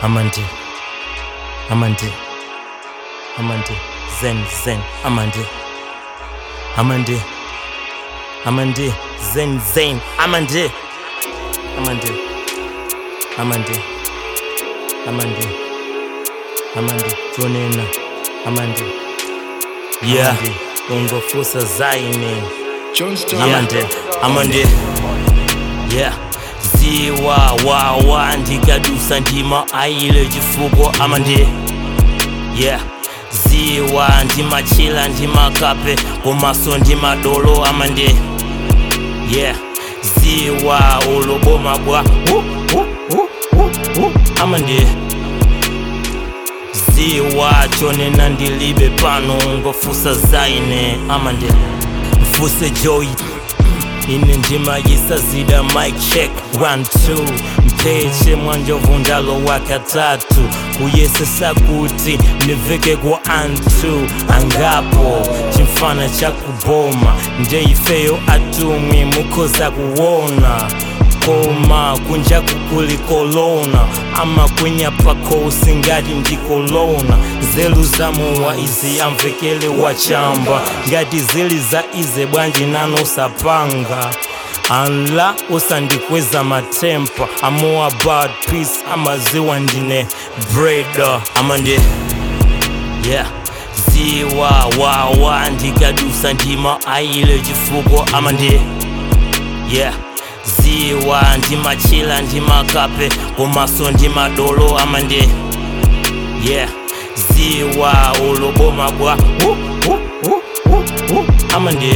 amandi amandi amandi zen zen amandi amandi amandi zen zen amandi amandi amandi amandi amandi tonena amandi yeah ungofusa zaine Johnston. amande amande yeah ziwa wawa ndikadusa ndima aile chifuko amande yeah ziwa ndimachila ndimakape komaso ndimadolo amande yeah ziwa uloboma bwa uh, uh, uh, uh, uh, amande ziwa chonena ndilibe pano ngofusa zaine amande mfuse joy ine ndimayisa zida mic check 1 2 mpheche mwanjovu ndalo wakatatu kuyesesa kuti ndiveke kwa anthu angapo chimfana chakuboma ndeifeyo atumwi mukhoza kuwona koma kunja kukuli kolona ama kwenya pakhosi ngati ndikolona nzeru zamuwa izi amvekele wachamba ngati zili za ize bwanji nano sapanga anla usandikweza matempa amoa bad peace amaziwa ndine breda amande yeah ziwa wawa ndikadusa ndima aile chifuko amande yeah ziwa ndimachila ndimakape komaso ndimadolo amande yeah ziwa uloboma bwa uh, uh, uh, uh, uh, amande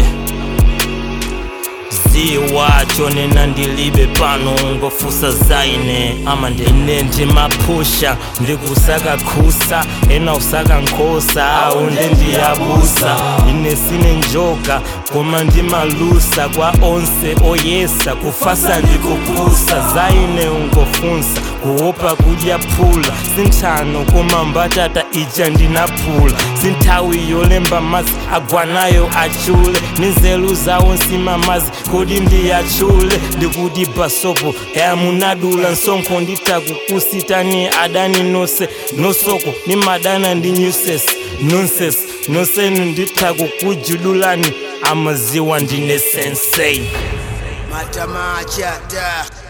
ziwa chonena ndilibe pano ngofusa zaine amande ine ndimapusha ndikusaka khusa ena usaka nkhosa aunde ndiyabusa ine sine njoka koma ndimalusa kwa onse oyesa kufasa ndikupusa zaine ungofunsa kuopa kudya phula sinthano koma mbatata ija ndinaphula sinthawi yolemba mazi agwanayo achule ninzelu zawo nsima mazi kodi ndiyachule ndikuti basopo yamunadula nsonkho nditakukusitani adani nose nosoko nimadana ndi nuses nonses nosenu nditakukujululani amaziwa ndine sensei Matamacha da.